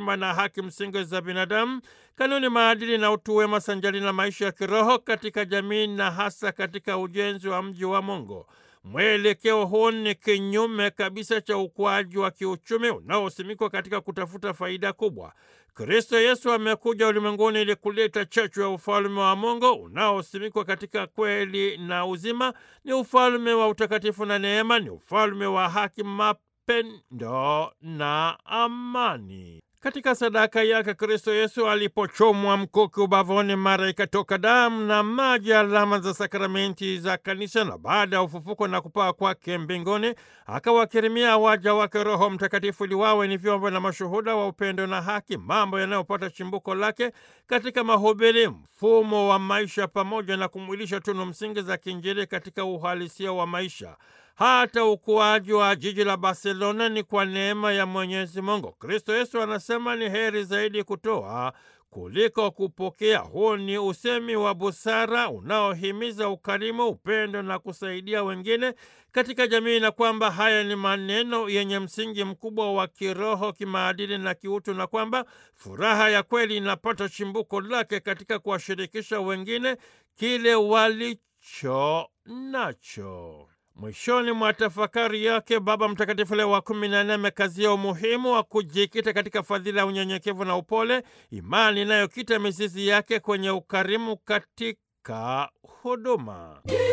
heshima na haki msingi za binadamu, kanuni, maadili na utu wema sanjali na maisha ya kiroho katika jamii na hasa katika ujenzi wa mji wa Mungu. Mwelekeo huu ni kinyume kabisa cha ukuaji wa kiuchumi unaosimikwa katika kutafuta faida kubwa. Kristo Yesu amekuja ulimwenguni ili kuleta chachu ya ufalme wa Mungu unaosimikwa katika kweli na uzima. Ni ufalme wa utakatifu na neema, ni ufalme wa haki, mapendo na amani. Katika sadaka yake Kristo Yesu alipochomwa mkuki ubavuni, mara ikatoka damu na maji, alama za sakramenti za kanisa, na baada ya ufufuko na kupaa kwake mbinguni akawakirimia waja wake Roho Mtakatifu ili wawe ni vyombo na mashuhuda wa upendo na haki, mambo yanayopata chimbuko lake katika mahubiri, mfumo wa maisha, pamoja na kumwilisha tunu msingi za kiinjili katika uhalisia wa maisha. Hata ukuaji wa jiji la Barcelona ni kwa neema ya Mwenyezi Mungu. Kristo Yesu anasema ni heri zaidi kutoa kuliko kupokea. Huu ni usemi wa busara unaohimiza ukarimu, upendo na kusaidia wengine katika jamii, na kwamba haya ni maneno yenye msingi mkubwa wa kiroho, kimaadili na kiutu, na kwamba furaha ya kweli inapata chimbuko lake katika kuwashirikisha wengine kile walicho nacho. Mwishoni mwa tafakari yake Baba Mtakatifu Leo wa kumi na nne amekazia umuhimu wa kujikita katika fadhila ya unyenyekevu na upole, imani inayokita mizizi yake kwenye ukarimu katika huduma.